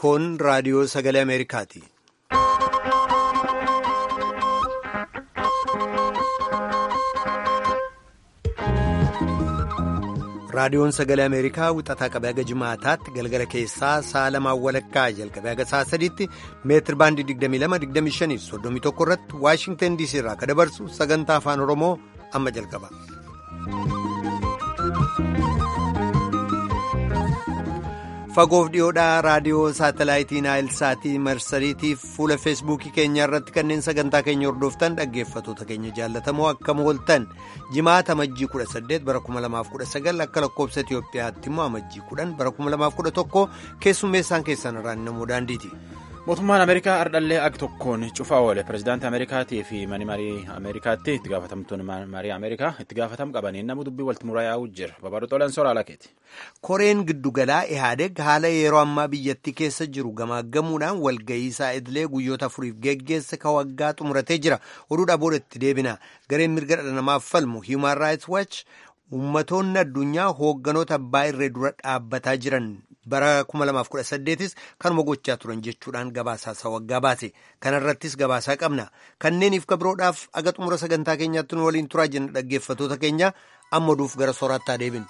Kun raadiyoo sagalee Ameerikaati. Raadiyoon sagalee Ameerikaa wixataa qabee haga jimaataatti galgala keessaa sa'a lamaan walakkaa jalqabee haga sa'a sadiitti meetir baandii 22-25 31 irratti Waashingtan DC irraa akka dabarsu sagantaa afaan Oromoo amma jalqaba. Fagoof dhiyoodhaa raadiyoo saatalaayitii Naayilsaatii marsariitiif fuula feesbuukii keenya irratti kanneen sagantaa keenya hordoftan dhaggeeffatoota keenya jaallatamoo akkam ooltan jimaata amajjii 18 bara 2019 akka lakkoobsa Itoophiyaatti immoo amajjii 10 bara 2011 keessummeessaan keessan irraan namoo daandiiti. Mootummaan Ameerikaa ardhallee ag tokkoon cufaa oole pirezidaantii Ameerikaatii fi mani marii Ameerikaatti itti gaafatamtuun marii Ameerikaa itti gaafatam qabanii nama dubbii walitti muraa yaa'uu jira. Babaaduu Xoolaan Soraa Lakeeti. Koreen giddugalaa Ihaadeg haala yeroo ammaa biyyattii keessa jiru gamaaggamuudhaan walga'iisaa idilee guyyoota afuriif geggeesse ka waggaa xumuratee jira. Oduudhaa booda itti deebina. Gareen mirga dhala namaaf falmu Human Rights Watch ummatoonni addunyaa hoogganoota abbaa irree dura dhaabbataa jiran bara 2018s kanuma gochaa turan jechuudhaan gabaasaa waggaa baase. Kanarrattis gabaasaa qabna. Kanneeniif kabiroodhaaf aga xumura sagantaa keenyaatti nu waliin turaa jenna dhaggeeffatoota keenya amma oduuf gara sooraattaa deebinu.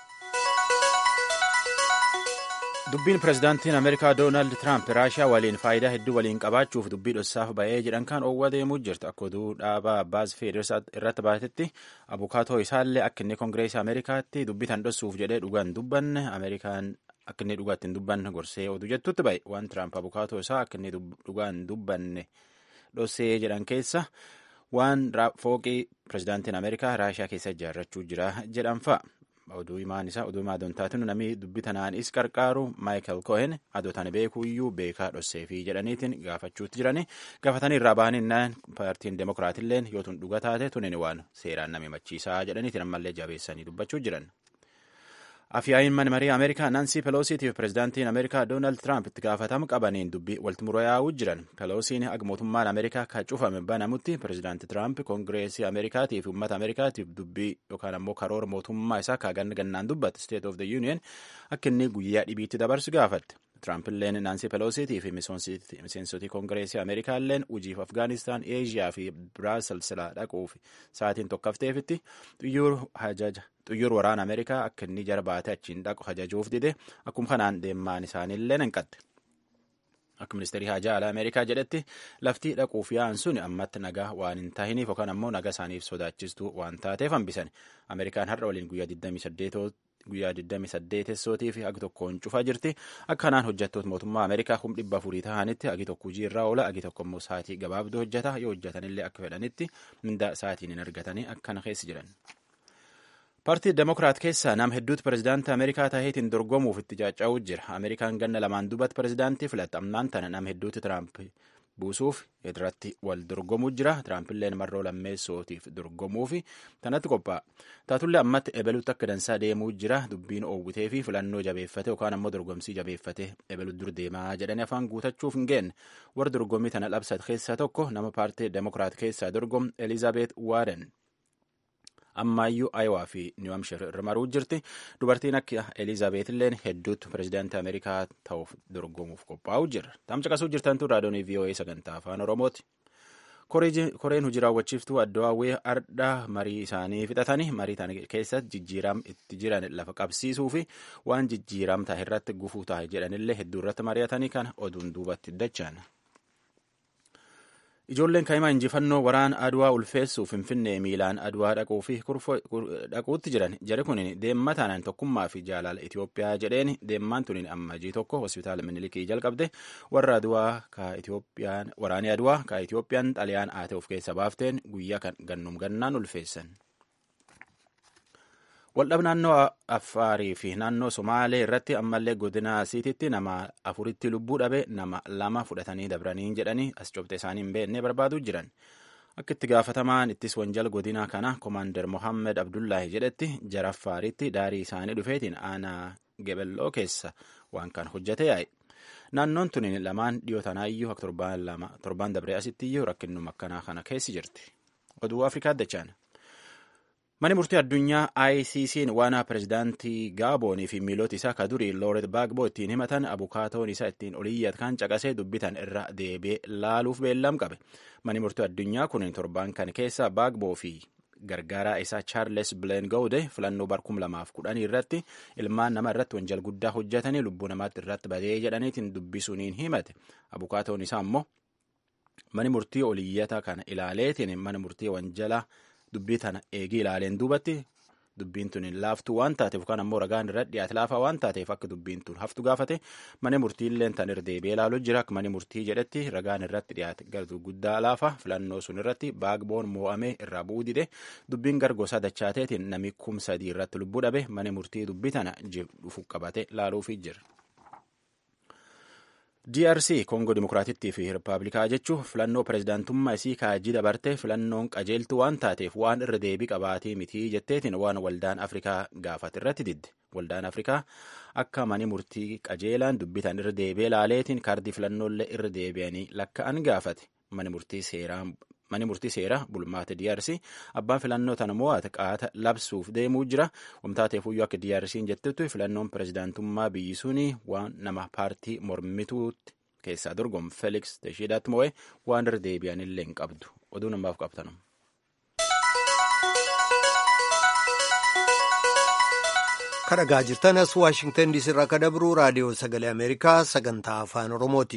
Dubbiin pirezidaantiin Ameerikaa Doonaald Tiraamp Raashiyaa waliin faayidaa hedduu waliin qabaachuuf dubbii dhossaaf ba'ee jedhan kan oowwa deemuu jirtu akka oduu dhaabaa Baaz Feeders irratti baatetti abukaatoo isaallee akka inni koongireesii Ameerikaatti dubbii tan dhossuuf jedhee dhugaan dubbanne Ameerikaan akka inni dhugaatti hin dubbanne gorsee oduu jettutti ba'e waan Tiraamp abukaatoo isaa akka inni dhugaan dubbanne dhossee jedhan keessa waan fooqii pirezidaantiin Ameerikaa Raashiyaa keessa ijaarrachuu jira jedhan fa'a. oduu himaan isaa oduu himaa doontaatinu namni dubbii tanaanis qarqaaru maayikel kohen adootaan beekuuyyuu beekaa dhosseefi jedhaniitiin gaafachuutti jirani gaafatanii irraa bahaninnaan paartiin demokiraatilleen yoo tun dhuga taate tunin waan seeraan nama himachiisaa jedhaniitiin ammallee jabeessanii dubbachuu jiran. Afyaa'iin mana marii Ameerikaa Nansii Peloosiitiif pirezidaantiin Ameerikaa Doonaald Tiraamp itti gaafatama qabaniin dubbii walitti muraa yaa'uu jiran. Peloosiin aga mootummaan Ameerikaa kan cufame banamutti pirezidaanti Tiraamp koongireesii Ameerikaatii fi uummata Ameerikaatiif dubbii yookaan ammoo karoora mootummaa isaa kaagan gannaan dubbate State of the Union akka inni guyyaa dhibiitti dabarsu gaafatte. Tiraampiilleen Naansii Peloosiitii fi miseensotii koongireesii Ameerikaalleen hojiif Afgaanistaan, Eeshiyaa fi Biraaselsilaa dhaquuf sa'aatiin tokkofteefitti xiyyoor waraana Ameerikaa akka inni jara baatee achiin dhaqu ajajuuf dide akkuma kanaan deemaan isaaniillee hin qatte. Akka ministeerii haajaa alaa Ameerikaa jedhetti laftii dhaquuf yaa'an sun ammatti nagaa waan hin taahiniif yookaan ammoo nagaa isaaniif sodaachistuu waan taateef hambisan. Ameerikaan har'a waliin guyyaa 28 guyyaa 28 sootii fi agi tokkoon cufaa jirti. Akka kanaan hojjettoota mootummaa Ameerikaa kum dhibba afurii ta'anitti agi tokko hojii irraa oola agi tokko immoo sa'aatii gabaabduu hojjeta yoo hojjetanillee akka fedhanitti mindaa sa'aatiin hin argatanii akkana keessa jiran. Paartii Demokiraat keessaa nama hedduutu pirezidaantii Ameerikaa taheetiin dorgomuuf itti caaca'uu jira. Ameerikaan ganna lamaan duubatti pirezidaantii filatte ammaan tana nama hedduutu Tiraamp buusuuf irratti wal dorgomuu jira. Tiraampiilleen marroo lammeessootiif dorgomuuf tanatti qophaa'a. Taatullee ammatti ebeluutti akka dansaa deemuu jira. Dubbiin oowwitee fi filannoo jabeeffate yookaan ammoo dorgomsii jabeeffate ebeluut dur deemaa jedhanii afaan guutachuuf hin geenne. Warra dorgommii tana labsate keessaa tokko nama paartii Demokiraat keessaa dorgomu Elizaabeet Waarden. ammaayyuu aayowaa fi niw hamshir irra maruu jirti dubartiin akka elizaabeet illeen hedduutti pirezidaantii ameerikaa ta'uuf dorgomuuf qophaa'uu jira tamsa qasuu jirtantu raadiyoonii voa sagantaa afaan oromooti koreen hojii raawwachiiftuu addawaawwee ardhaa marii isaanii fixatanii marii tana keessatti jijjiiram itti jiran lafa qabsiisuu fi waan jijjiiram ta'a irratti gufuu ta'a jedhanillee hedduu irratti mari'atanii kana oduun duubatti dachaan. Ijoolleen kaa'imaa injifannoo waraana Adwaa ulfeessuuf Finfinnee miilaan Adwaa dhaquu fi dhaquutti jiran jari kun deemma taanaan tokkummaa fi jaalala Itoophiyaa jedheen deemmaan tuniin ammajii tokko hospitaala Minilikii jalqabde warra Adwaa ka Itoophiyaan waraanee Adwaa ka Itoophiyaan xaliyaan aate of keessa baafteen guyyaa kan gannum gannaan ulfeessan. Waldhab naannoo Affaarii fi naannoo Somaalee irratti ammallee godina Asiititti nama afuritti lubbuu dhabe nama lama fudhatanii dabranii jedhanii as cobxe isaanii hin beekne barbaaduu jiran. Akka itti gaafatamaan ittis wanjal godina kana Komaander Mohammed Abdullaahi jedhetti jara Affaaritti daarii isaanii dhufeetiin aanaa Gebelloo keessa waan kan hojjete yaa'e. Naannoon tuni lamaan dhiyoo tanaayyuu akka torbaan dabree asitti iyyuu rakkinnuma akkanaa kana keessi jirti. Oduu Afrikaa dachaan. Mani murtii addunyaa ICC'n waan pirezidaantii Gaaboonii fi miilota isaa ka durii Looret Baagbo ittiin himatan abukaatoon isaa ittiin oliyyat kan caqasee dubbitan irra deebi'ee laaluuf beellam qabe. Mani murtii addunyaa kun torban kan keessa Baagboo fi gargaaraa isaa Chaarles Bileen Gawude filannoo bar kum lamaaf kudhanii irratti ilmaan nama irratti wanjal guddaa hojjetanii lubbuu namaatti irratti badee jedhaniitiin dubbisuuniin himate. Abukaatoon isaa immoo mani murtii oliyyata kana ilaaleetiin mana murtii wanjalaa dubbii tana eegii ilaaleen duubatti dubbiin tun hin laaftu waan taateef yookaan ammoo ragaan irra dhiyaate laafaa waan taateef akka dubbiin tun haftu gaafate mana murtiilleen tan irra deebi'ee ilaaluu jira akka mana murtii jedhetti ragaan irratti dhiyaate gartuu guddaa laafa filannoo sun irratti baagboon moo'amee irraa bu'uu dide dubbiin gargosaa dachaateetiin nami kum sadii irratti lubbuu dhabe mana murtii dubbii tana dhufu qabate laaluufi jira. DRC Kongo Dimokiraatittii fi Rippaabilikaa jechuun filannoo pirezidaantummaa isii kaajii dabarte filannoon qajeeltuu waan taateef waan irra deebii qabaatee mitii jetteetiin waan waldaan Afrikaa gaafate irratti didde. Waldaan Afrikaa akka mani murtii qajeelaan dubbitan irra deebi'ee laaleetiin kaardii filannoolee irra deebi'anii lakka'an gaafate. Mani murtii seeraa Mani murtii seeraa bulmaata DRC abbaan filannoo tana mo'ate qaata labsuuf deemuu jira. Wamtaateefuyyuu akka DRC'n jettutti filannoon pirezidaantummaa biyyi suni waan nama paartii mormituutti keessaa dorgomu Felix Tshisekedi mo'e waan irra deebi'anillee hin qabdu. Oduu namaaf qabtanum. Kadhagaa jirtanas Waashingtan diisii irraa akka dabru raadiyoo sagalee Ameerikaa sagantaa afaan Oromooti.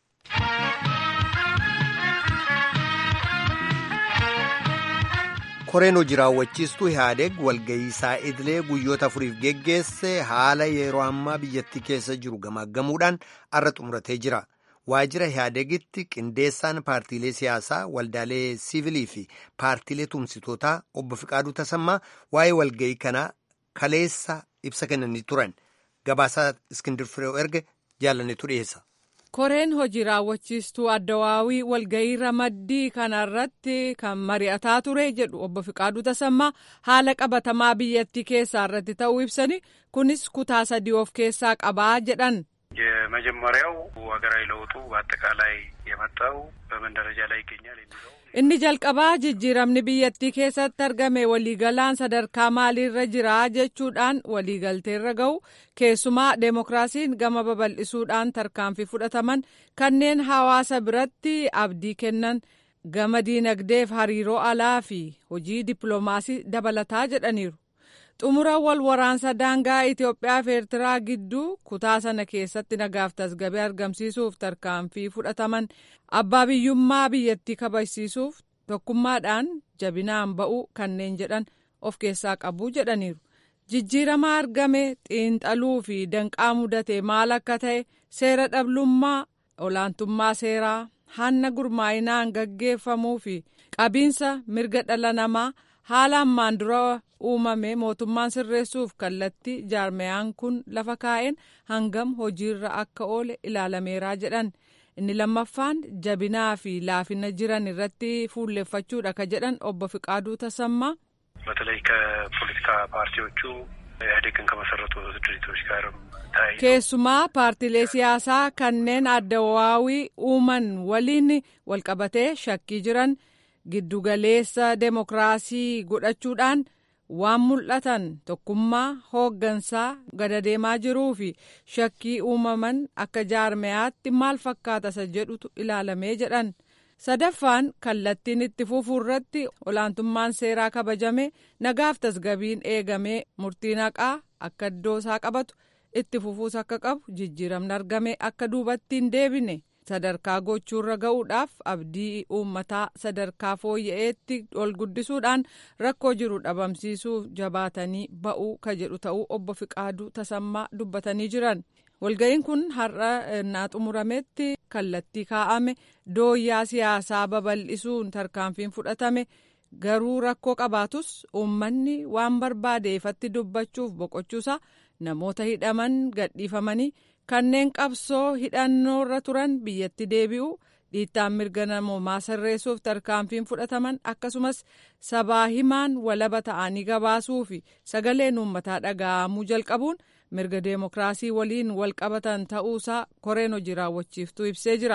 koreen hojii raawwachiistuu Ihaadeeg walga'iisaa idilee guyyoota afuriif geggeesse haala yeroo ammaa biyyattii keessa jiru gamaaggamuudhaan arra xumuratee jira. Waajjira Ihaadeegitti qindeessaan paartiilee siyaasaa waldaalee siivilii fi paartiilee tumsitootaa obbo Fiqaaduu Tasammaa waa'ee walga'ii kanaa kaleessa ibsa kennanii turan. Gabaasaa Iskindir Fireew erge jaalannetu dhiyeessa. koreen hojii raawwachiistuu addawaawii walga'ii ramaddii kanarratti kan mari'ataa ture jedhu obbo Fiqaaduu Tasammaa haala qabatamaa biyyattii keessaa irratti ta'uu ibsani kunis kutaa sadii of keessaa qabaa jedhan. የመጀመሪያው ሀገራዊ ለውጡ በአጠቃላይ የመጣው በምን ደረጃ ላይ ይገኛል የሚለው inni jalqabaa jijjiiramni biyyattii keessatti argame waliigalaan sadarkaa maaliirra jira jechuudhaan waliigalteerra ga'u keessumaa deemokiraasiin gama babal'isuudhaan tarkaanfii fudhataman kanneen hawaasa biratti abdii kennan gama diinagdeef hariiroo alaa fi hojii dippiloomaasii dabalataa jedhaniiru. xumura wal waraansa daangaa Itoophiyaa fi Eertiraa gidduu kutaa sana keessatti nagaaf tasgabee argamsiisuuf tarkaanfii fudhataman abbaa biyyummaa biyyattii kabajsiisuuf tokkummaadhaan jabinaan ba'uu kanneen jedhan of keessaa qabu jedhaniiru. Jijjiirama argame xiinxaluu fi danqaa mudate maal akka ta'e seera dhablummaa olaantummaa seeraa hanna gurmaa'inaan gaggeeffamuu fi qabiinsa mirga dhala namaa haala ammaan dura uumame mootummaan sirreessuuf kallattii jaarmeyaan kun lafa kaa'een hangam hojiirra akka oole ilaalameeraa jedhan inni lammaffaan jabinaa fi laafina jiran irratti fuulleeffachuudha ka jedhan obbo Fiqaaduu Tasammaa. በተለይ ከፖለቲካ ፓርቲዎቹ ኢህአዴግን ከመሰረቱ ድርጅቶች ጋርም ተያይዞ keessumaa paartiilee siyaasaa kanneen addawaawii uuman waliin walqabatee shakkii jiran giddugaleessa deemokiraasii godhachuudhaan waan mul'atan tokkummaa hooggansaa gada deemaa jiruu fi shakkii uumaman akka jaarmeyaatti maal fakkaata isa jedhutu ilaalamee jedhan sadaffaan kallattiin itti fufuu irratti olaantummaan seeraa kabajame nagaaf tasgabiin eegamee murtiin haqaa akka iddoo isaa qabatu itti fufuus akka qabu jijjiiramni argame akka duubatti hin deebine. sadarkaa gochuurra ga'uudhaaf abdii uummataa sadarkaa fooyya'eetti ol guddisuudhaan rakkoo jiru dhabamsiisuuf jabaatanii ba'uu ka jedhu ta'uu obbo Fiqaaduu Tasammaa dubbatanii jiran. Walga'iin kun har'a naa xumurametti kallattii kaa'ame dooyyaa siyaasaa babal'isuun tarkaanfiin fudhatame garuu rakkoo qabaatus uummanni waan barbaade ifatti dubbachuuf boqochuusaa namoota hidhaman gadhiifamanii. kanneen qabsoo hidhannoorra turan biyyatti deebi'u dhiittaan mirga namoomaa sirreessuuf tarkaanfiin fudhataman akkasumas sabaa himaan walaba ta'anii gabaasuu fi sagaleen uummataa dhaga'amuu jalqabuun mirga deemokiraasii waliin wal qabatan ta'uusaa koreen hojii raawwachiiftuu ibsee jira.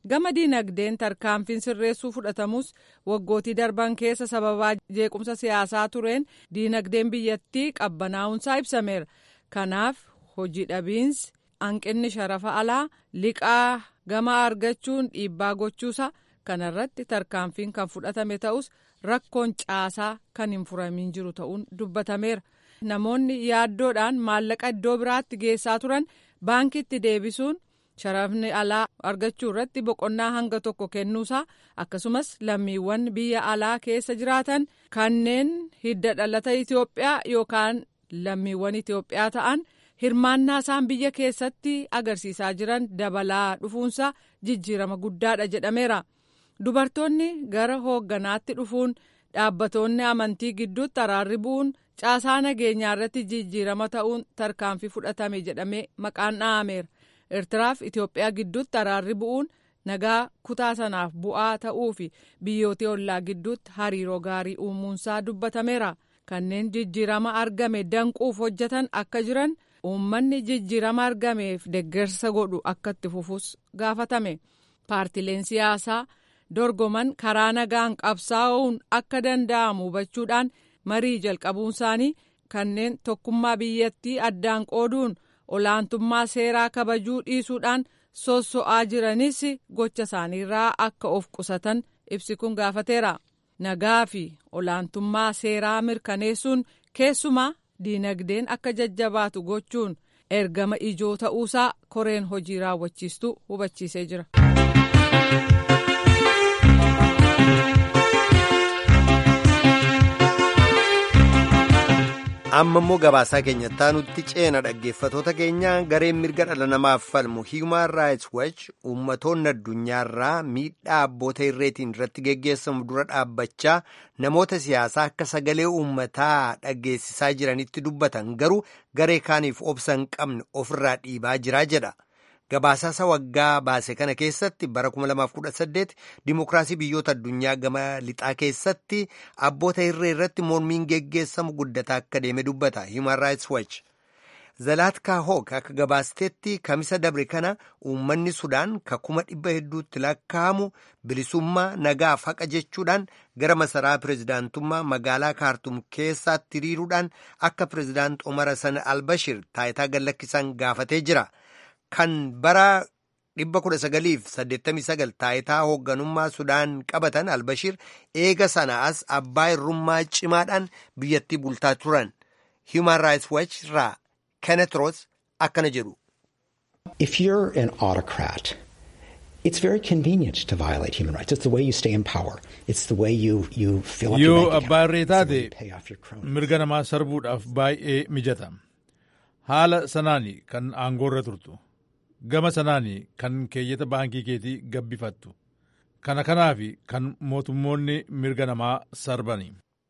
gama diinagdeen tarkaanfiin sirreessuu fudhatamus waggootii darban keessa sababaa jeequmsa siyaasaa tureen diinagdeen biyyattii qabbanaa'unsaa ibsameera kanaaf hojii dhabiinsi hanqinni sharafa alaa liqaa gama argachuun dhiibbaa gochuusa kanarratti tarkaanfiin kan fudhatame ta'us rakkoon caasaa kan hin furamiin jiru ta'uun dubbatameera namoonni yaaddoodhaan maallaqa iddoo biraatti geessaa turan baankitti deebisuun sharafni alaa argachuu irratti boqonnaa hanga tokko kennuusaa akkasumas lammiiwwan biyya alaa keessa jiraatan kanneen hidda dhalata Itoophiyaa yookaan lammiiwwan Itoophiyaa ta'an hirmaannaa isaan biyya keessatti agarsiisaa jiran dabalaa dhufuunsaa jijjiirama guddaadha jedhameera. Dubartoonni gara hoogganaatti dhufuun dhaabbatoonni amantii gidduutti araarri bu'uun caasaa nageenyaa irratti jijjiirama ta'uun tarkaanfii fudhatame jedhamee maqaan dha'ameera. Eertiraaf Itoophiyaa gidduutti araarri bu'uun nagaa kutaa sanaaf bu'aa ta'uu fi biyyoota ollaa gidduutti hariiroo gaarii uumuunsaa dubbatameera. Kanneen jijjiirama argame danquuf hojjetan akka jiran uummanni jijjiirama argameef deggersa godhu akka itti fufus gaafatame. Paartileen siyaasaa dorgoman karaa nagaan qabsaa'uun akka danda'amu hubachuudhaan marii jalqabuun isaanii kanneen tokkummaa biyyattii addaan qooduun olaantummaa seeraa kabajuu dhiisuudhaan sosso'aa jiranis gocha isaaniirraa akka of qusatan ibsi kun gaafateera. Nagaa fi olaantummaa seeraa mirkaneessuun keessumaa diinagdeen akka jajjabaatu gochuun ergama ijoo ta'uusaa koreen hojii raawwachiistuu hubachiisee jira. amma immoo gabaasaa keenyatti nutti ceena dhaggeeffatoota keenya gareen mirga dhala namaaf falmu human rights watch uummatoonni addunyaarraa miidhaa abboota irreetiin irratti geggeessamu dura dhaabbachaa namoota siyaasaa akka sagalee uummataa dhageessisaa jiranitti dubbatan garuu garee kaaniif obsa hin qabne ofirraa dhiibaa jiraa jedha. Gabaasaa waggaa baase kana keessatti bara 2018 dimokiraasii biyyoota addunyaa gama lixaa keessatti abboota irree irratti mormiin geggeessamu guddataa akka deeme dubbata Human Rights Watch. Zalaatkaa Hook akka gabaasteetti kamisa dabre kana uummanni Sudaan ka kuma dhibba hedduutti lakkaa'amu bilisummaa nagaaf haqa jechuudhaan gara masaraa pirezidaantummaa magaalaa kaartum keessaatti hiriiruudhaan akka pirezidaant Omar Hassan Albashir taayitaa gallakkisan gaafatee jira. Kan bara 1989 taayitaa hoogganummaa Sudaan qabatan Albashir eega sana as abbaa irrummaa cimaadhaan biyyattii bultaa turan. Human Rights Watch irraa Kenneth Ross akkana jedhu. If you're an autocrat, it's very convenient to violate human rights. It's the way you stay in power. It's the way you, you fill up your Yoo bank abbaa account. irree It's the way taate you pay off your cronies. mirga namaa sarbuudhaaf baay'ee mijata. Haala sanaani kan aangoorra turtu. Gama sanaani kan keeyyata baankii keetii gabbifattu. Kana kanaafi kan mootummoonni mirga namaa sarbani.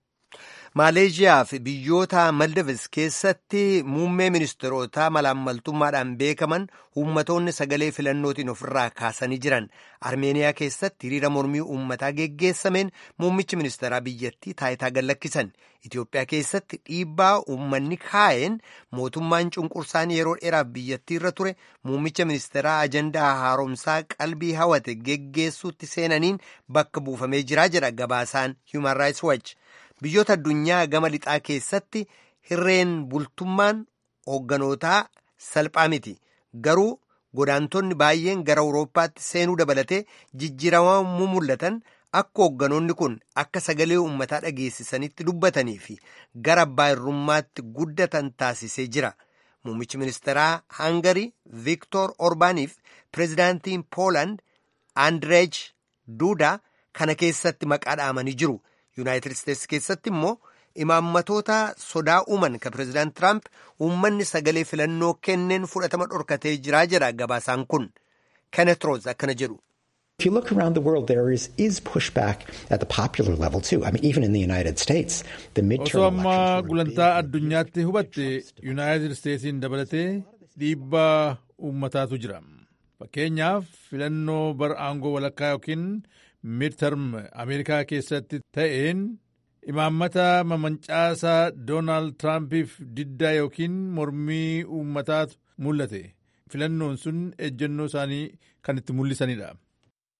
Maaleeshiyaa fi biyyoota Maldives keessatti muummee ministeerotaa malaammaltummaadhaan beekaman uummatoonni sagalee filannootiin ofirraa kaasanii jiran. Armeeniyaa keessatti hiriira mormii uummataa geggeessameen muummichi ministeeraa biyyattii taayitaa gallakkisan. Itoophiyaa keessatti dhiibbaa uummanni kaa'een mootummaan cunqursaan yeroo dheeraaf biyyattii irra ture muummicha ministeeraa ajandaa haaromsaa qalbii hawate geggeessuutti seenaniin bakka buufamee jiraa jedha gabaasaan Human Rights Watch. Biyyoota addunyaa gama lixaa keessatti hirreen bultummaan hoogganotaa salphaa miti. Garuu godaantonni baay'een gara Awurooppaatti seenuu dabalatee jijjiiramuu mul'atan akka hoogganoonni kun akka sagalee uummataa dhageessisanitti dubbatanii fi gara abbaa irrummaatti guddatan taasisee jira. Muummichi ministeeraa Hangarii Viktor Orbaaniif pireezidaantiin Pooland Andreej Duudaa kana keessatti maqaa dhaamanii jiru. Yuunaayitid Isteetsi keessatti immoo imaammatoota sodaa uuman kan pireezidaant Tiraamp uummanni sagalee filannoo kenneen fudhatama dhorkatee jiraa jedha gabaasaan kun. Kenneth Roos akkana jedhu. If you look around the world, there is, is pushback at the popular level too. I mean, even in the United States, the Osoo midterm ammaa elections were gulantaa big. addunyaatti hubatte Yuunaayitid Isteetsiin dabalatee dhiibbaa uummataatu jira. Fakkeenyaaf filannoo bara aangoo walakkaa yookiin midterm Ameerikaa keessatti ta'een imaammata mamancaasaa Doonaald Tiraampiif diddaa yookiin mormii uummataatu mul'ate. Filannoon sun ejjennoo isaanii kan itti mul'isanidha.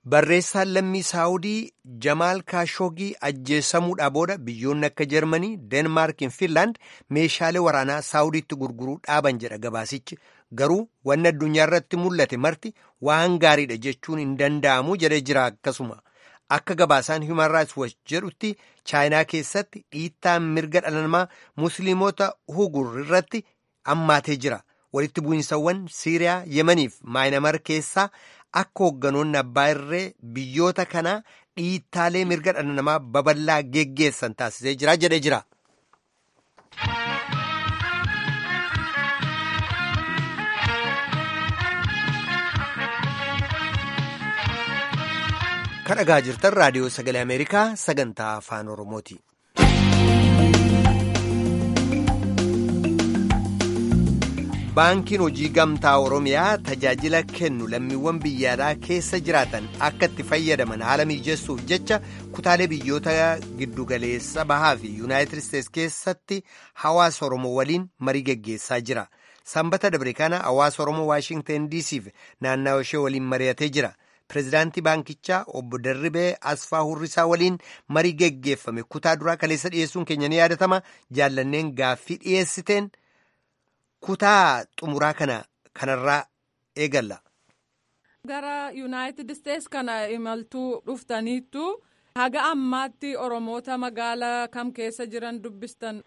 Barreessaan lammii Saawudii Jamaal Kaashoogii ajjeesamuudhaa booda biyyoonni akka Jarmanii, Deenmaark fi Finlaand meeshaalee waraanaa Saawudiitti gurguruu dhaaban jedha gabaasichi. Garuu wanni addunyaa irratti mul'ate marti waan gaariidha jechuun hin danda'amu jedhee jira akkasuma. Akka gabaasaan Human Rights Watch jedhutti Chaayinaa keessatti dhiittaan mirga dhala namaa Musliimota Uighur irratti hammaatee jira. Walitti bu'iinsawwan Siiriyaa, Yemeniif Maayinamar keessaa akka hoogganoonni abbaa irree biyyoota kanaa dhiittaalee mirga dhala namaa babal'aa geggeessan taasisee jira jedhee jira. Kan dhagaa jirtan raadiyoo sagalee Ameerikaa sagantaa afaan Oromooti. Baankiin hojii gamtaa Oromiyaa tajaajila kennu lammiiwwan biyyaalaa keessa jiraatan akka itti fayyadaman haala mijeessuuf jecha kutaalee biyyoota giddugaleessa bahaa fi Yuunaayitid Isteets keessatti hawaasa Oromoo waliin marii geggeessaa jira. Sanbata dabre kana hawaasa Oromoo Waashintan DC'f naannawa ishee waliin mari'atee jira. Pireezidaantii baankichaa obbo Darribee Asfaa Hurrisaa waliin marii geggeeffame kutaa duraa kaleessa dhiyeessuun keenya ni yaadatama. Jaallanneen gaaffii dhiyeessiteen kutaa xumuraa kana kanarraa eegalla. Gara Yuunaayitid Isteets kana imaltuu dhuftaniittu haga ammaatti Oromoota magaalaa kam keessa jiran dubbistan.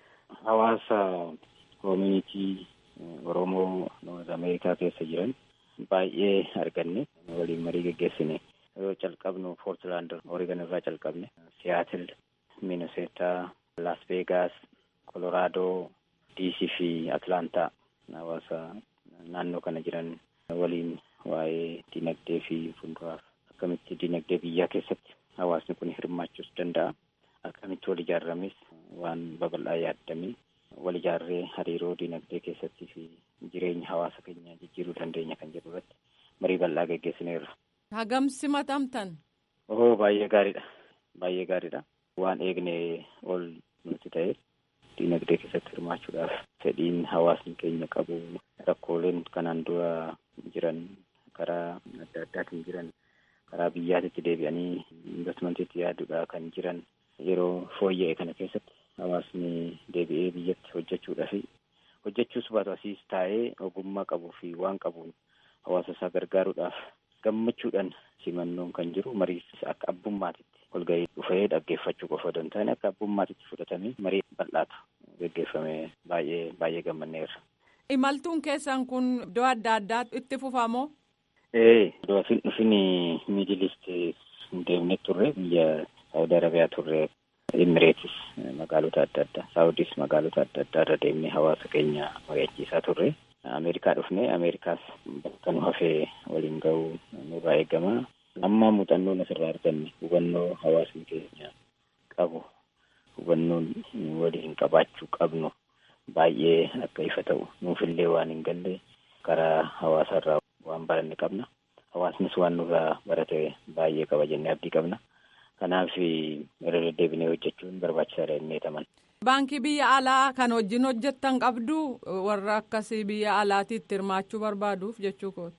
Hawaasa koomunitii Oromoo Noord Ameerikaa keessa jiran. baay'ee arganne waliin marii geggeessine yoo calqabnu poortilaand oregon irraa calqabne siyaatil miinisotaa las veegaas koloraadoo diisii fi atlaantaa hawaasa naannoo kana jiran waliin waa'ee dinagdee fi fuulduraaf akkamitti dinagdee biyyaa keessatti hawaasni kun hirmaachuus danda'a akkamitti wal ijaarames waan babal'aa yaaddamee wal ijaarree hariiroo dinagdee keessatti fi jireenya hawaasa keenya jijjiiruu dandeenya kan jedhu irratti marii bal'aa geggeessineerra. Hagam simatamtan? Oo baay'ee gaariidha. Baay'ee gaariidha. Waan eegne ol nuti ta'e dinagdee keessatti hirmaachuudhaaf fedhiin hawaasni keenya qabu rakkooleen kanaan dura jiran karaa adda addaatiin jiran karaa biyyaatitti deebi'anii investmentiitti yaaduudhaa kan jiran yeroo fooyya'e kana keessatti hawaasni deebi'ee biyyatti hojjechuudhaa fi hojjechuus baatu asiis taa'ee ogummaa qabuu fi waan qabuun hawaasa isaa gargaaruudhaaf gammachuudhaan simannoon kan jiru mariis akka abbummaatitti walgahii dhufee dhaggeeffachuu qofa osoo hin taane akka abbummaatitti fudhatamee marii bal'aatu geggeeffame baay'ee baay'ee gammanneerra. Imaltuun keessan kun iddoo adda addaa itti fufamoo? Ee iddoo asin dhufin miidilist deemne turre biyya Saawudi Arabiyaa turre Imireetis magaalota adda addaa Saawudis magaalota adda addaa irra deemnee hawaasa keenya mari'achiisaa turre. Ameerikaa dhufne Ameerikaas bakka nu hafee waliin ga'uu nurraa eegama. Amma muuxannoon asirraa arganne hubannoo hawaasni keenya qabu hubannoon waliin qabaachuu qabnu baay'ee akka ifa ta'u nuufillee waan hin galle karaa hawaasarraa waan baranne qabna. Hawaasnis waan nurraa barate baay'ee qaba jennee abdii qabna. Kanaaf irra deddeebinee hojjechuun barbaachisaadha jennee taman. Baankii biyya alaa kan wajjin hojjettan qabdu warra akkasii biyya alaatiitti hirmaachuu barbaaduuf jechuu kooti.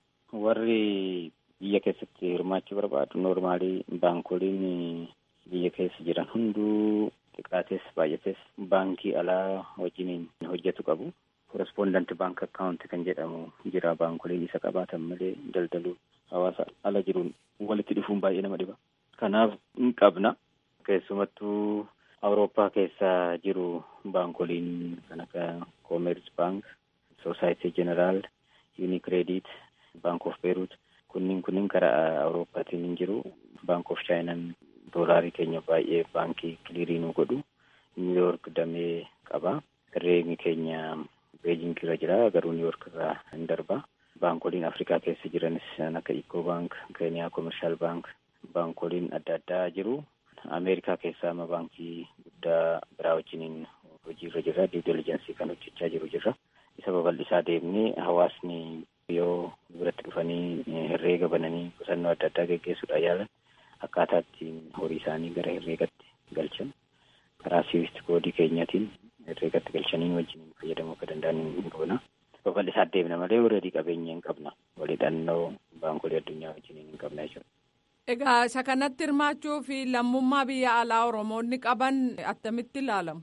Warri biyya keessatti hirmaachuu barbaadu noormaalii baankoliin biyya keessa jiran hunduu xiqqaates baay'ates baankii alaa wajjiniin hojjetu qabu. Korespondanti baank akkaawunti kan jedhamu jira baankoliin isa qabaatan malee daldaluu hawaasa ala jiruun walitti dhufuun baay'ee nama dhiba. Kanaaf hin qabna. Keessumattuu Awurooppaa keessa jiru baankoliin kan akka Koomersi Baank, Soosaayitii Jeneraal, Yunikreediit, Baank of Beeruut kunniin kunniin karaa Awurooppaatiin hin jiru. Baank of Chaayinaan doolaarii keenya baay'ee baankii kiliirii nu godhu. Niiwuyoork damee qaba. Herreegni keenya Beejing irra jira garuu Niiwuyoork irraa hin darba. Baankoliin Afrikaa keessa jiranis kan akka Ikoo Baank, Keeniyaa Koomershaal Baank, baankoliin adda addaa jiru. Ameerikaa keessaa amma baankii guddaa biraa wajjiniin hojiirra jirra. Duu diligensii kan hojjechaa jiru jirra. Isa babal'isaa deemnee hawaasni yoo biratti dhufanii herreega bananii qusannoo adda addaa geggeessuudhaan yaalan akkaataa ittiin horii isaanii gara herreegatti galchan karaa siivisti koodii keenyaatiin herreegatti galchanii wajjiniin fayyadamuu akka danda'an hin goona. Babal'isaa deemna malee warreedii qabeenya hin qabna. Walidhannoo baankolii addunyaa wajjiniin hin qabna jechuudha. Egaa isa kanatti hirmaachuu fi lammummaa biyya alaa Oromoonni qaban attamitti ilaalamu?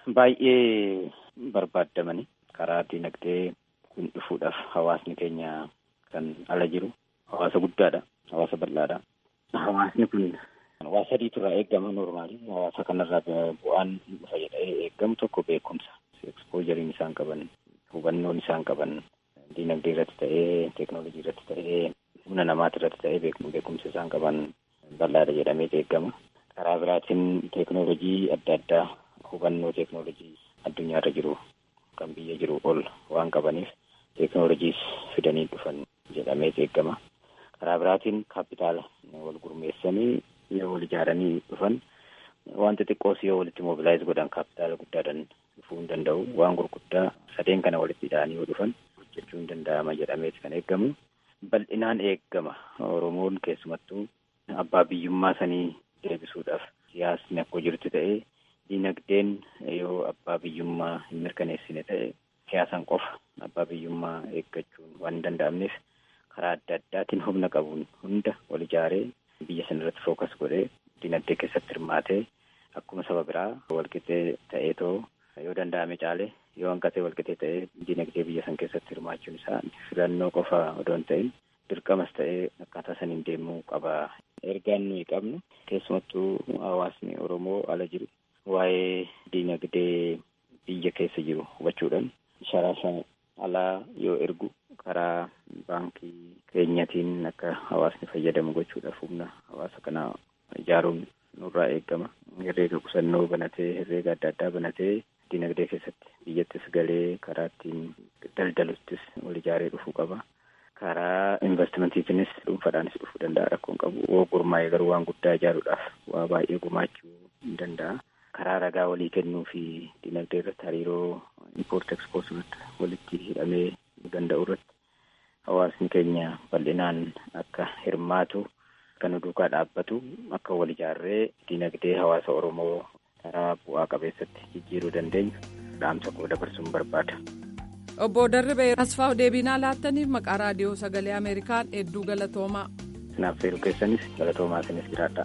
Baay'ee barbaadamani karaa dinagdee kun dhufuudhaaf hawaasni keenya kan ala jiru hawaasa guddaadha. Hawaasa bal'aadha. Hawaasni kun waa sadiitu irraa eegama normaali. Hawaasa kanarraa bu'aan dhufa jedhee eegamu tokko beekumsa. Ekspoojariin isaan qaban, hubannoon isaan qaban, dinagdee irratti ta'ee, teeknoolojii irratti ta'ee, humna namaati irratti ta'ee beekumsa isaan qaban bal'aadha jedhamee eegama. Karaa biraatiin teeknoolojii adda addaa hubannoo teeknoolojii addunyaarra jiru kan biyya jiru ol waan qabaniif teeknoolojiis fidanii dhufan jedhamee eegama. Karaa biraatiin kaapitaala wal gurmeessanii yoo wal ijaaranii dhufan waan xixiqqoos yoo walitti mobilaayiz godhan kaapitaala guddaadhaan dhufuu hin danda'u. Waan gurguddaa sadeen kana walitti hidhanii yoo dhufan hojjechuu hin danda'ama jedhameeti kan eegamu. Bal'inaan eegama. Oromoon keessumattuu abbaa biyyummaa sanii deebisuudhaaf siyaasni akka jirtu ta'ee dinagdeen yoo abbaa biyyummaa hin mirkaneessine ta'e siyaasan qofa abbaa biyyummaa eeggachuun waan hin danda'amneef karaa adda addaatiin humna qabuun hunda wal ijaaree biyya sana irratti fookas godhee dinagdee keessatti hirmaatee akkuma saba biraa walqixee ta'eetoo yoo danda'ame caalee yoo hanqatee walqixee ta'ee dinagdee biyya san keessatti hirmaachuun isaa filannoo qofa odoo hin ta'in dirqamas ta'ee akkaataa saniin deemuu qaba. Ergaan nuyi qabnu keessumattuu hawaasni Oromoo ala jiru waa'ee dinagdee biyya keessa jiru hubachuudhaan sharafa alaa yoo ergu karaa baankii keenyatiin akka hawaasni fayyadamu gochuudhaaf humna hawaasa kanaa ijaaruun nurraa eegama. Herreega qusannoo banatee herreega adda addaa banatee dinagdee keessatti biyyattis galee karaa ittiin daldaluttis wal ijaaree dhufuu qaba. Karaa investimentiitiinis dhuunfaadhaanis dhufuu danda'a rakkoon qabu. Yoo gurmaa'ee garuu waan guddaa ijaaruudhaaf waa baay'ee gumaachuu hin danda'a. Karaa ragaa walii kennuu fi dinagdee irratti hariiroo impoort ekspoort irratti walitti hidhamee danda'u irratti hawaasni keenya bal'inaan akka hirmaatu kan duukaa dhaabbatu akka wal ijaarree dinagdee hawaasa Oromoo karaa bu'aa qabeessatti jijjiiruu dandeenyu dhaamsa koo dabarsuun barbaada. Obbo Darribee Asfaaw deebinaa laattaniif maqaa raadiyoo sagalee Ameerikaan hedduu galatoomaa. Sinaaf feeruu keessanis galatoomaa isinis jiraadha.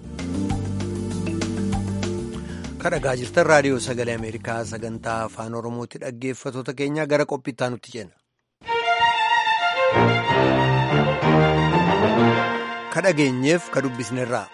kadhagaa jirtan raadiyoo sagalee ameerikaa sagantaa afaan oromootti dhaggeeffatoota keenya gara qophiittaa nutti ceena. kadhageenyeef ka dubbisnerraa.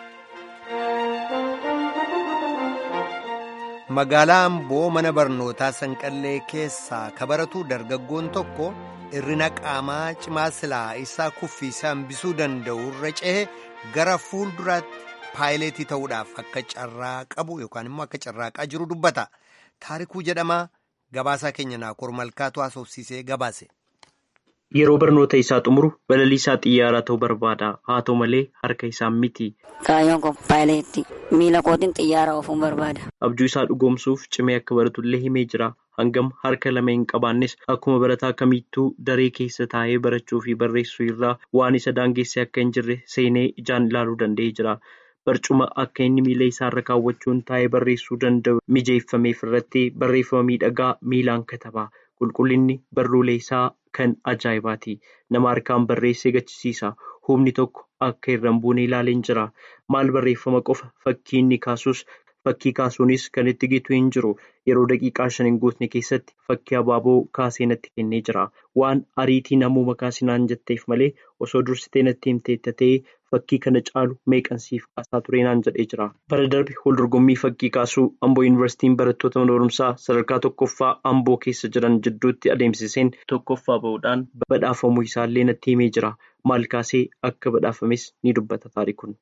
magaalaa amboo mana barnootaa sanqallee keessaa ka baratu dargaggoon tokko hirrina qaamaa cimaa silaa isaa kuffisee hambisuu danda'u irra cehe gara fuulduraatti. paayileetii ta'uudhaaf akka carraa qabu yookaan immoo akka carraaqaa jiru dubbata taarikuu jedhama gabaasaa keenya naakoor malkaatu haasofsiisee gabaase. Yeroo barnoota isaa xumuru balalii isaa xiyyaaraa ta'uu barbaada haa ta'u malee harka isaa miti. Kaayyoon koo paayileetti miila kootiin xiyyaara oofuun barbaada. Abjuu isaa dhugoomsuuf cimee akka baratullee himee jira. Hangam harka lama hin qabaannes akkuma barataa kamittuu daree keessa taa'ee barachuu fi barreessuu irraa waan isa daangessee akka hin jirre seenee ijaan ilaaluu danda'ee jira. barcuma akka inni miila isaarra kaawwachuun taa'ee barreessuu danda'u mijeeffameef irratti barreeffama miidhagaa miilaan kataba qulqullinni barruulee isaa kan ajaa'ibaati nama harkaan barreessee gachisiisa humni tokko akka irra hin buune ilaaleen jira maal barreeffama qofa fakkii inni kaasus fakkii kaasuunis kan itti gitu hin jiru yeroo daqiiqaa shan hin guutne keessatti fakkii abaaboo kaasee natti kennee jira waan ariitii namuma kaasinaan jetteef malee osoo dursitee natti himteettatee fakkii kana caalu meeqansiif kaasaa ture naan jedhee jira. Bara darbe waldorgommii fakkii kaasuu Amboo Yuunivarsiitiin barattoota mana barumsaa sadarkaa tokkoffaa Amboo keessa jiran jidduutti adeemsiseen tokkoffaa bahuudhaan badhaafamuu isaallee natti himee jira. Maal kaasee akka badhaafames ni dubbata taarikuun.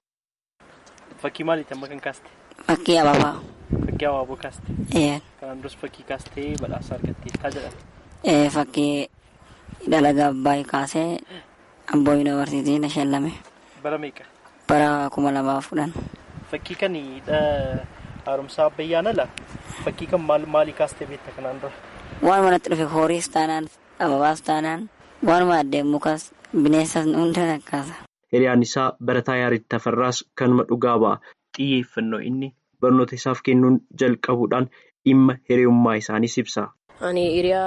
Fakkii maaliiti amma kan kaaste? Fakkii abaabaa. Fakkii abaaboo kaaste? Ee. Kanaan duras fakkii kaastee badhaasa argatteettaa jedhama. Ee fakkii dalagaa abbaayii kaasee Amboo Yuunivarsiitii na shallame. Bara meeqa? Bara kuma lamaaf kudhan. Fakkii kan haaromsaa abbayyaan ala fakkii kan maalii kaastee beekta kanaan dura? Waan manatti dhufe horiis taanaan ababaas taanaan waanuma addeen mukas bineensas hunda nakkaasa. Hiriyaan isaa barataa Yaaritti Tafarraas kanuma dhugaa ba'a. Xiyyeeffannoo inni barnoota isaaf kennuun jalqabuudhaan dhimma hiriyummaa isaaniis ibsa. Ani hiriyaa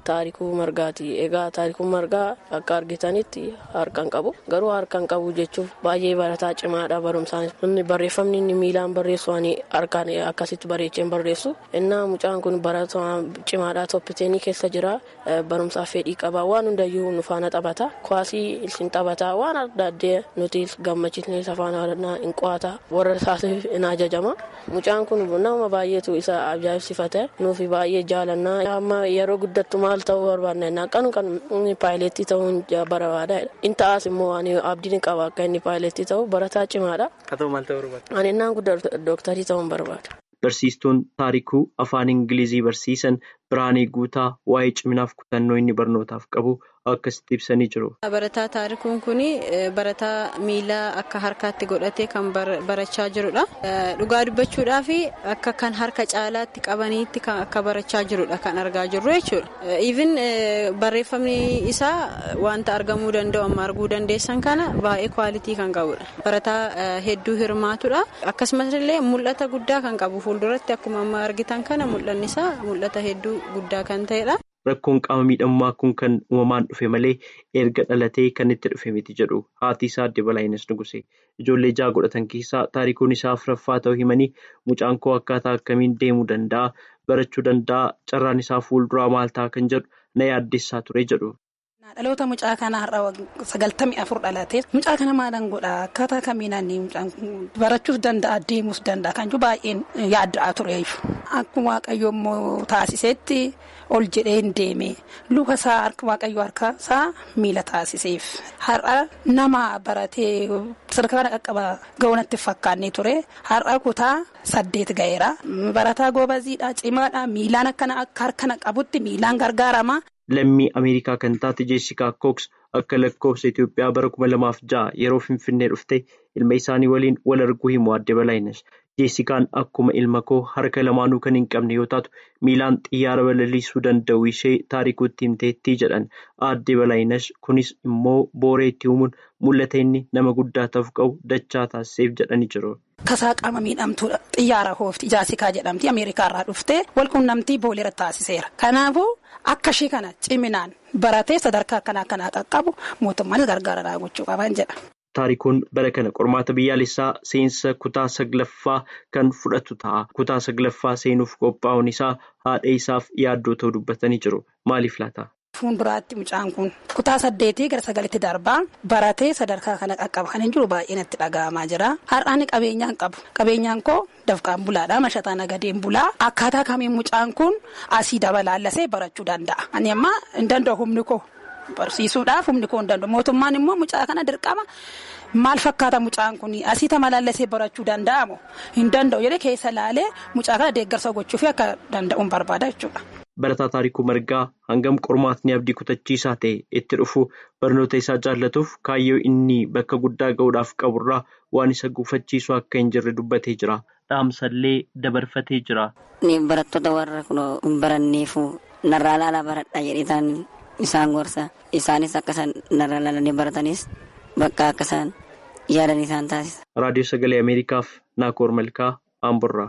taarikuu margaati egaa taarikuu margaa akka argitanitti harkaan qabu garuu harkaan qabu jechuuf baay'ee barataa cimaadha barumsaan inni barreeffamni inni miilaan barreessu ani harkaan akkasitti bareecheen barreessu innaa mucaan kun barataa cimaadha toppiteenii keessa jira barumsaaf fedhii qaba waan hundayyuu nu faana taphata kwaasii isin taphata waan adda addee nuti gammachiisnee safaana hin qo'ata warra isaatiif hin ajajama mucaan kun nama baay'eetu isa ajaa'ibsifate nuufi baay'ee jaalannaa amma yeroo guddattu maal ta'uu barbaadna kan kan inni paayileetii ta'uun barbaada in ta'as immoo ani abdiin qaba akka inni paayileetii ta'u barataa cimaadha. Haa ta'u maal ta'uu barbaada? Ani innaan guddaa dooktarii ta'uun barbaada. Barsiistuun taarikuu afaan Ingilizii barsiisan Biraanii Guutaa waa'ee ciminaaf kutannoo inni barnootaaf qabu akkasitti ibsanii jiru. Barataa taarikuun kun barataa miila akka harkaatti godhatee kan barachaa jirudha. Dhugaa dubbachuudhaaf akka kan harka caalaatti qabaniitti akka barachaa jirudha kan argaa jirru jechuudha. Even barreeffamni isaa wanta argamuu danda'u amma arguu dandeessan kana baay'ee kwaalitii kan qabudha. Barataa hedduu hirmaatudha. Akkasumas illee mul'ata guddaa kan qabu fuulduratti akkuma amma argitan kana mul'anni isaa mul'ata hedduu guddaa kan ta'edha. Rakkoon qaama miidhamummaa kun kan uumamaan dhufe malee erga dhalatee kan itti dhufe miti jedhu haati isaa adde Balaayinas Nugusee ijoollee ja'a godhatan keessaa taarikuun isaa afuraffaa ta'uu himanii mucaan koo akkaataa akkamiin deemuu danda'a barachuu danda'a carraan isaa fuulduraa maal ta'a kan jedhu na yaaddessaa ture jedhu. Dhaloota mucaa kanaa har'a sagaltamii afur dhalatee mucaa kana maalan godhaa akkaataa kamiinaan mucaan barachuus danda'a deemuus danda'a kan jiru baay'een yaadda'aa ture akkuma waaqayyo immoo taasisetti ol jedhee hin deeme luka isaa waaqayyo harka isaa miila taasiseef har'a nama baratee sadarkaa qaqqaba ga'uunatti fakkaannee ture har'a kutaa saddeet ga'eera barataa goobaziidha cimaadha miilaan akkana akka harkana qabutti miilaan gargaarama. Lammii Ameerikaa kan taate Jeessikaa Kooks akka lakkoofsa Itoophiyaa bara kuma lamaaf ja'a yeroo Finfinnee dhufte ilma isaanii waliin wal arguu himu adde Balaayinas. Jeessikaan akkuma ilma koo harka lamaanuu kan hin qabne yoo taatu miilaan xiyyaara balaliisuu danda'u ishee taarikuutti himteettii jedhan adde Balaayinas kunis immoo booree itti uumuun mul'ata inni nama guddaa ta'uuf qabu dachaa taasiseef jedhanii jiru. Kasaa qaama miidhamtuudha. Xiyyaara hoofti Jaasikaa jedhamti Ameerikaarraa dhuftee walquunnamtii booleera taasiseera. Kanaafuu akka ishee kana ciminaan baratee sadarkaa akkanaa akkanaa qaqqabu mootummaanis gargaaraa gochuu qaban jedha. Taarikuun bara kana qormaata biyyaalessaa seensa kutaa saglaffaa kan fudhatu ta'a. Kutaa saglaffaa seenuuf qophaa'uun isaa haadha isaaf yaaddoo ta'uu dubbatanii jiru. Maaliif laata? Fuulduraatti mucaan kun kutaa saddeetii gara sagalitti darbaa baratee sadarkaa kana qaqqaba kan hin jiru baay'ee natti dhaga'amaa jira. Har'aan qabeenyaan qabu. Qabeenyaan koo dafqaan bulaadha. Mashataa nagadeen bulaa. Akkaataa kamiin mucaan kun asii dabalaallasee barachuu danda'a. Ani amma hin danda'u humni koo barsiisuudhaaf humni koo hin danda'u. Mootummaan immoo mucaa kana dirqama. Maal fakkaata mucaan kun asii dabalaallasee barachuu danda'amu hin danda'u jedhee keessa laalee mucaa kana deeggarsa gochuuf akka danda'uun barbaada jechuudha. Barataa Taarikuu Margaa hangam qormaatni abdii kutachiisaa ta'e itti dhufu barnoota isaa jaallatuuf kaayyoo inni bakka guddaa ga'uudhaaf qaburraa waan isa gufachiisu akka hin jirre dubbatee jira. Dhaamsallee dabarfatee jira. Barattoota warra hin baranneefu narraa laalaa baradhaa jedhee isaan gorsa. Isaanis akka isaan narraa laalanii baratanis bakka akka isaan yaadan isaan taasisa. Raadiyoo Sagalee Ameerikaaf Naakoor Malkaa Amborraa.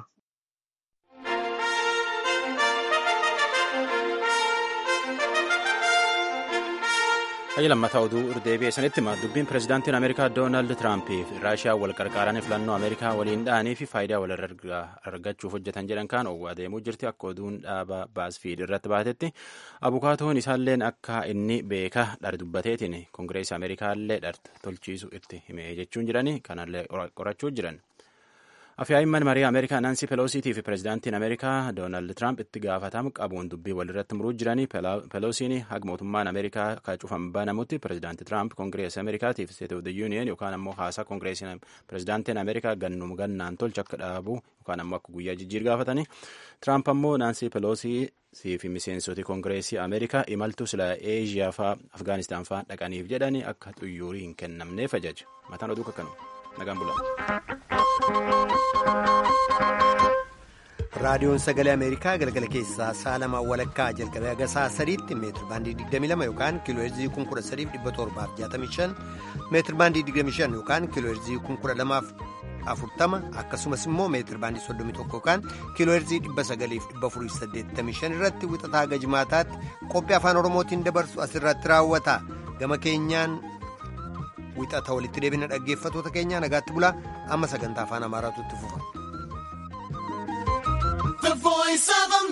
Hayya lammataa oduu irdeebi'ee sanitti hima dubbiin pirezidaantiin Ameerikaa Doonaald Tiraampi fi Raashiyaa wal qarqaaranii filannoo Ameerikaa waliin dha'anii fi faayidaa wal argachuuf hojjetan jedhan kaan owwaa deemuu jirti akka oduun dhaaba baasfiid irratti baatetti abukaatoon isaalleen akka inni beeka dhar dubbateetiin koongireesii Ameerikaallee dhar tolchiisu itti hime jechuun jiranii kanallee qorachuu jiran. Afyaa'imman marii Ameerikaa Naansi Peloosiitii fi pirezidaantiin Ameerikaa Doonaald Tiraamp itti gaafatamu qabuun dubbii walirratti muruu jiranii Peloosiin haga mootummaan Ameerikaa kacuufan banamutti pirezidaantii Tiraamp koongireesii Ameerikaatiif State of the Union yookaan ammoo haasaa koongireesiin pirezidaantiin Ameerikaa gannum gannaan tolcha akka dhaabu yookaan ammoo akka guyyaa jijjiir gaafatanii Tiraamp ammoo Naansi Peloosii fi miseensoti koongireesii Ameerikaa imaltuu sila Eeshiyaa faa Afgaanistaan faa dhaqaniif jedhanii akka xuyyuurii hin kennamneef ajaja. Mataan oduu kakkanuma. Nagaan bulaa. raadiyoon sagalee ameerikaa galgala keessaa sa'a lamaa walakkaa jalqabee haga sa'a sadiitti meetir baandii 22 yookaan kiiloo heerzii 13765 meetir baandii 25 yookaan kiiloo heerzii 12000 afurtama akkasumas immoo meetir baandii soddomii tokko yookaan kiiloo heerzii dhibba sagaliif dhibba afurii saddeettamii shan irratti wixataa haga jimaataatti qophii afaan oromootiin dabarsu asirratti raawwata gama keenyaan wixata walitti deebina dhaggeeffatoota keenya nagaatti bulaa amma sagantaa afaan amaaraatu itti fufa.